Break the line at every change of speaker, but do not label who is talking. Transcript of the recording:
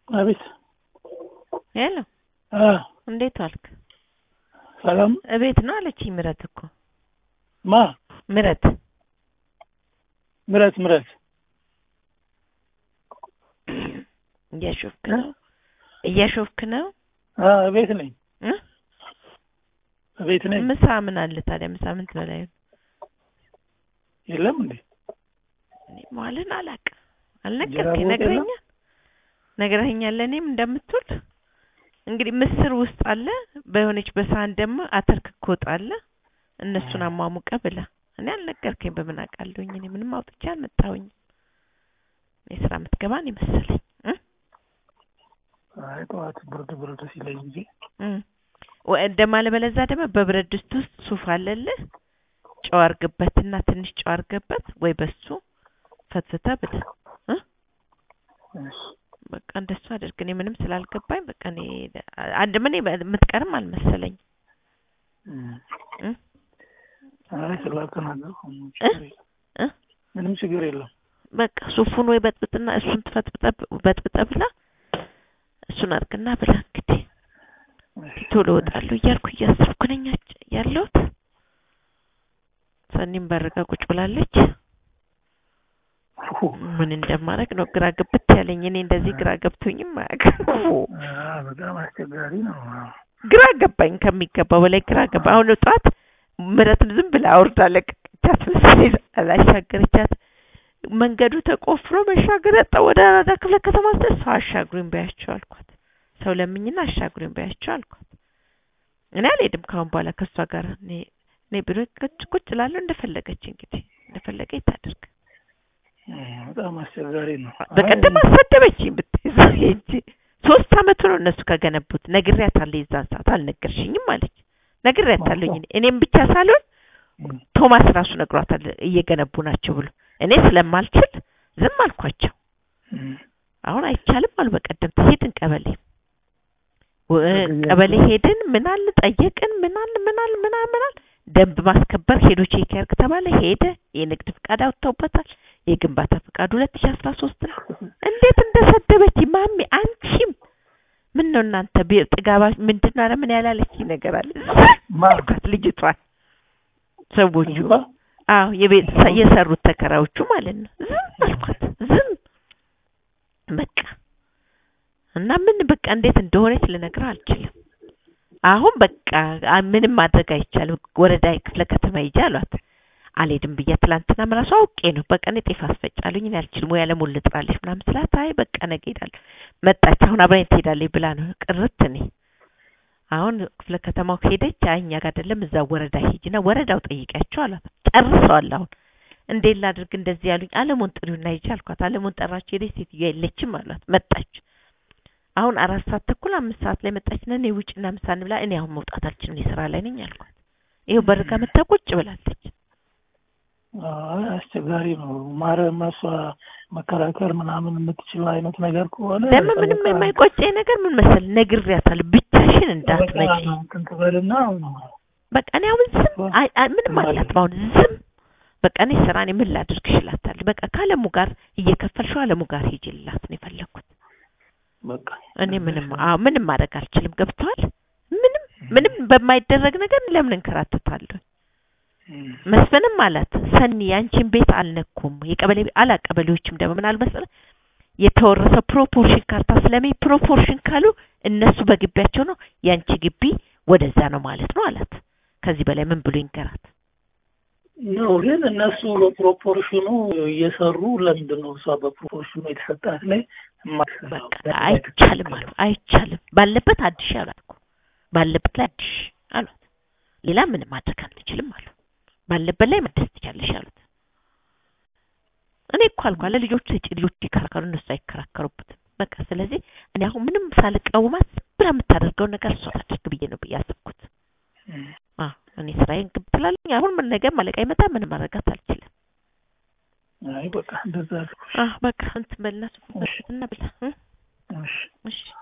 አቤት
ሄሎ
አ
እንዴት ዋልክ?
ሰላም
እቤት ነው አለችኝ ምረት እኮ
ማ
ምረት
ምረት ምረት
እያሾፍክ ነው እያሾፍክ ነው
አ እቤት ነኝ
እ
እቤት ነኝ
ምሳ ምን አለ ታዲያ ምሳ ምን ትበላ ይሆን
የለም እንዴ
እኔ መዋልን አላውቅም
እንጀራ
አልነገርከኝ
በወጥ
ነግረኛል ነግረኸኛል ለእኔም እንደምትውል እንግዲህ ምስር ውስጥ አለ በሆነች በሳህን ደግሞ አተር ክክ ወጥ አለ እነሱን አሟሙቀ ብላ እኔ አልነገርከኝ በምን አውቃለሁኝ እኔ ምንም አውጥቼ አልመጣሁኝም እኔ ስራ የምትገባ ነው መሰለኝ እ
አይ ጠዋት ብርድ ብርድ ሲለኝ ጊዜ
እ ወ- ደግሞ አለበለዚያ ደግሞ በብረት ድስት ውስጥ ሱፍ አለልህ ጨው አድርግበትና ትንሽ ጨው አድርገበት ወይ በሱ ፈትፍተህ ብላ እ
እሺ
በቃ እንደሱ አድርግ። እኔ ምንም ስላልገባኝ በቃ እኔ አንድ ምን የምትቀርም አልመሰለኝ
እም።
እ
አይ ስላልተናገርኩ ምንም ችግር የለም
እ
ምንም ችግር የለም
በቃ ሱፉን ወይ በጥብጥና እሱን ትፈጥብጠህ በጥብጠህ ብላ እሱን አድርግና ብላ እንግዲህ
እሺ
ቶሎ እወጣለሁ እያልኩ እያሰብኩ ነኝ አጭ- ያለሁት። ሰኒም በርጋ ቁጭ ብላለች።
ሁ
ምን እንደማደርግ ነው ግራ ግብት ያለኝ። እኔ እንደዚህ ግራ ገብቶኝም አያውቅም።
አ በጣም አስቸጋሪ ነው
ግራ ገባኝ ከሚገባው በላይ ግራ ገባ። አሁን ጠዋት ምረትን ዝም ብላ አውርዳ ለቀቀቻት መሰለኝ አላሻገረቻት። መንገዱ ተቆፍሮ መሻገር ያጣ ወደ አራዳ ክፍለ ከተማ ስትል ሰው አሻግሩኝ በያቸው አልኳት። ሰው ለምኝና አሻግሩኝ በያቸው አልኳት። እኔ አልሄድም ካሁን በኋላ ከእሷ ጋር እኔ እኔ ቢሮ ቁጭ ቁጭ እላለሁ እንደፈለገች እንግዲህ እንደፈለገች ታድርግ።
እም፣ በጣም አስቸጋሪ ነው
በቀደም
አይ፣
አሰደበችኝ ብትይዘው እንጂ ሶስት አመቱ ነው እነሱ ከገነቡት። ነግሬያታለሁ የዛን ሰዓት አልነገርሽኝም አለች። ነግሬያታለሁኝ እኔ እኔም ብቻ ሳልሆን
እም፣
ቶማስ ራሱ ነግሯታል እየገነቡ ናቸው ብሎ። እኔ ስለማልችል ዝም አልኳቸው።
እም፣
አሁን አይቻልም አሉ። በቀደም ሄድን ቀበሌ ወ-
በጊዜ
ቀበሌ ሄድን። ምን አለ ጠየቅን። ምን አለ ምን አለ ምን አለ ምን አለ ደንብ ማስከበር ሄዶ ቼክ ያርግ ተባለ። ሄደ። የንግድ ፍቃድ አውጥተውበታል። የግንባታ ፍቃድ ሁለት ሺ አስራ ሶስት ነው። እንዴት እንደሰደበች ማሚ አንቺም ምን ነው እናንተ ቢ- ጥጋባ ምንድን ነው? ኧረ ምን ያላለች ነገር አለ
ማ
አልኳት ልጅቷን ሰዎቹ
ልጅቷ?
አዎ የቤት የሰሩት ተከራዮቹ ማለት ነው። ዝም አልኳት ዝም በቃ እና ምን በቃ እንዴት እንደሆነች ልነግርህ አልችልም። አሁን በቃ አ- ምንም ማድረግ አይቻልም። ወረዳ ክፍለ ከተማ ሂጂ አሏት። አልሄድም ብያ ትላንትና ራሱ አውቄ ነው በቃ እኔ ጤፍ አስፈጫለሁኝ እኔ አልችልም ወይ አለሙን ልጥራለች ምናምን ስላት አይ በቃ ነገ ሄዳለሁ መጣች። አሁን አብራኝ ትሄዳለች ብላ ነው ቅርት እኔ አሁን ክፍለ ከተማው ሄደች። አይ እኛ ጋር አይደለም እዛ ወረዳ ሂጂና ወረዳው ጠይቂያቸው አሏት። ጨርሰዋል። አሁን እንዴት ላድርግ እንደዚህ ያሉኝ አለሙን ጥሪውና ሂጂ አልኳት። አለሙን ጠራችሁ ሄደች። ሴትዮ የለችም አሏት። መጣች። አሁን አራት ሰዓት ተኩል አምስት ሰዓት ላይ መጣችና እኔ ውጭና ምሳ እንብላ እኔ አሁን መውጣት አልችልም እኔ ስራ ላይ ነኝ አልኳት። ይኸው በርጋ መታ ቁጭ ብላለች።
አይ አስቸጋሪ ነው። ማረም እሷ መከራከር ምናምን የምትችል አይነት ነገር ከሆነ
ደግሞ ምንም
በቃ-
የማይቆጨኝ ነገር ምን መሰል ነግሬያታለሁ፣ ብቻሽን እንዳትመጪ
በቃ እንትን ትበልና
በቃ እኔ አሁን ዝም አይ- አይ- ምንም አላት አሁን ዝም በቃ እኔ ስራ እኔ ምን ላድርግ እችላታለሁ። በቃ ከአለሙ ጋር እየከፈልሽው አለሙ ጋር ሂጂላት ነው የፈለኩት።
በቃ
እኔ ምንም አዎ ምንም ማድረግ አልችልም። ገብቶሃል? ምንም ምንም በማይደረግ ነገር ለምን እንከራተታለሁ?
እም፣
መስፍንም አላት ሰኒ ያንቺን ቤት አልነኩም። የቀበሌ አላ ቀበሌዎችም ደግሞ ምን አልመሰለ የተወረሰ ፕሮፖርሽን ካርታ ስለሚ ፕሮፖርሽን ካሉ እነሱ በግቢያቸው ነው፣ ያንቺ ግቢ ወደዛ ነው ማለት ነው አላት። ከዚህ በላይ ምን ብሎ ይንገራት?
ነው ግን እነሱ በፕሮፖርሽኑ እየሰሩ ለምንድን ነው እሷ በፕሮፖርሽኑ የተሰጣት ላይ የማትሰራው?
በቃ አይቻልም አሉ። አይቻልም ባለበት አድሽ አሏት እኮ ባለበት ላይ አድሽ አሏት። ሌላ ምንም ማድረግ አንችልም አሉ። ባለበት ላይ መደስ ትቻለሽ አሉት። እኔ እኮ አልኳ ለልጆቹ ስጪ፣ ልጆቹ ይከራከሩ፣ እነሱ አይከራከሩበትም። በቃ ስለዚህ እኔ አሁን ምንም ሳልቃወማት ብላ የምታደርገውን ነገር እሷ ታድርግ ብዬ ነው ብዬ አሰብኩት።
እም፣
አዎ እኔ ስራዬን ግብ ትላለኝ። አሁን ምን ነገር ማለቃ ይመጣ ምንም ማድረጋት አልችልም።
አይ በቃ እንደዛ አልኩ።
አዎ በቃ እንትን በልና ሱፍ እና ብላ እ?
እሺ
እሺ